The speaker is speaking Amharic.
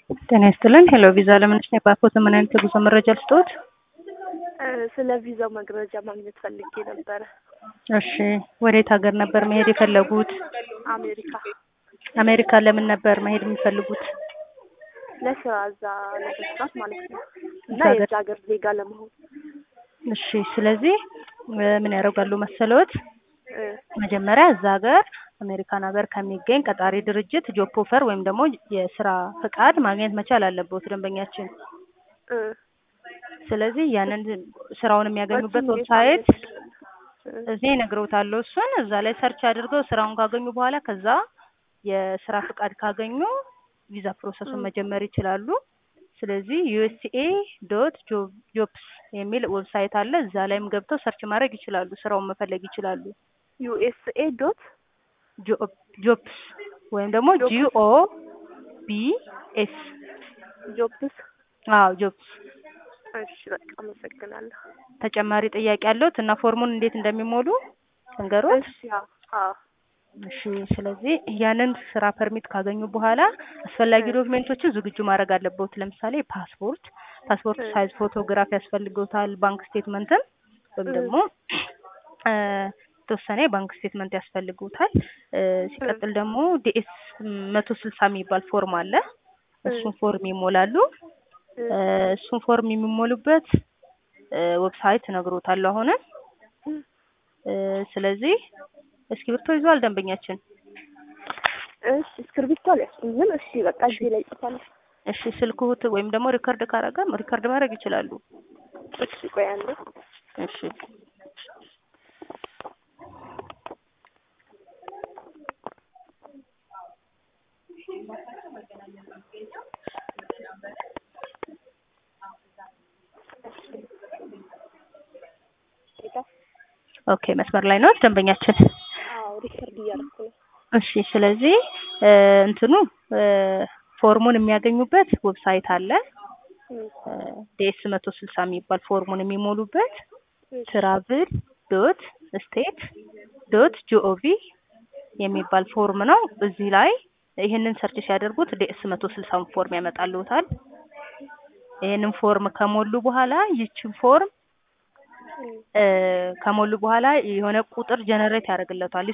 ጤና ይስጥልን። ሄሎ ቪዛ ለምንሽ ነው የባኮት ምን አይነት የጉዞ መረጃ ልስጥዎት? ስለ ቪዛው መረጃ ማግኘት ፈልጌ ነበረ። እሺ፣ ወዴት ሀገር ነበር መሄድ የፈለጉት? አሜሪካ አሜሪካ ለምን ነበር መሄድ የሚፈልጉት? ለስራ እዛ ለመስራት ማለት ነው እና እዛ ሀገር- የዛ ሀገር ዜጋ ለመሆን እሺ፣ ስለዚህ ምን ያደርጋሉ መሰለዎት? እ መጀመሪያ እዛ ሀገር አሜሪካን ሀገር ከሚገኝ ቀጣሪ ድርጅት ጆብ ኦፈር ወይም ደግሞ የስራ ፍቃድ ማግኘት መቻል አለበት ደንበኛችን። እ ስለዚህ ያንን ስራውን የሚያገኙበት እሱን ዌብሳይት እንዴት ማግኘት እችላለሁ? እዚህ ይነግረውታል። እሱን እዛ ላይ ሰርች አድርገው ስራውን ካገኙ በኋላ ከዛ የስራ ፍቃድ ካገኙ ቪዛ ፕሮሰሱን እ መጀመር ይችላሉ። ስለዚህ ዩኤስኤ ዶት ጆብስ የሚል ዌብሳይት አለ። እዛ ላይም ገብተው ሰርች ማድረግ ይችላሉ። ስራውን መፈለግ ይችላሉ። ዩኤስኤ ዶት ጆብስ ወይም ደግሞ ጆብስ ጂኦ ቢ ኤስ ጆብስ። አዎ ጆብስ። እሺ በቃ አመሰግናለሁ። ተጨማሪ ጥያቄ አለዎት እና ፎርሙን እንዴት እንደሚሞሉ እንገሮት? እሺ አዎ አዎ እሺ ስለዚህ ያንን ስራ ፐርሚት ካገኙ በኋላ አስፈላጊ እ ዶክሜንቶችን ዝግጁ ማድረግ አለበት። ለምሳሌ ፓስፖርት፣ ፓስፖርት እ ሳይዝ ፎቶግራፍ ያስፈልገውታል። ባንክ ስቴትመንትን ወይም እ ደግሞ እ የተወሰነ የባንክ ስቴትመንት ያስፈልጉታል። እ እ ሲቀጥል ደግሞ ዲኤስ መቶ ስልሳ የሚባል ፎርም አለ። እ እሱን ፎርም ይሞላሉ። እ እ እሱን ፎርም የሚሞሉበት እ ዌብሳይት እነግሮታለሁ አሁን እ እ ስለዚህ እስክሪብቶ ይዟል ደንበኛችን? እሺ እስክርቢቶ አልያዝኩም ግን እሺ በቃ እሺ እዚህ ላይ ጽፋለሁ። እሺ ስልክዎት ወይም ደግሞ ሪከርድ ካረገም ሪከርድ ማድረግ ይችላሉ። እሺ ቆይ አንዴ እሺ ጌታ ኦኬ መስመር ላይ ነው ደንበኛችን። አዎ ሪከርድ እያደረኩ ነው። እሺ ስለዚህ እ እንትኑ እ ፎርሙን የሚያገኙበት ዌብሳይት አለ። እ ዲኤስ መቶ ስልሳ የሚባል ፎርሙን የሚሞሉበት እሺ ትራቭል ዶት ስቴት ዶት ጂኦቪ የሚባል ፎርም ነው። እዚህ ላይ ይህንን ሰርች ሲያደርጉት ዲኤስ መቶ ስልሳውን ፎርም ያመጣልዎታል። ይህንን ፎርም ከሞሉ በኋላ ይችን ፎርም እ እ ከሞሉ በኋላ የሆነ ቁጥር ጀነሬት ያደርግለታል።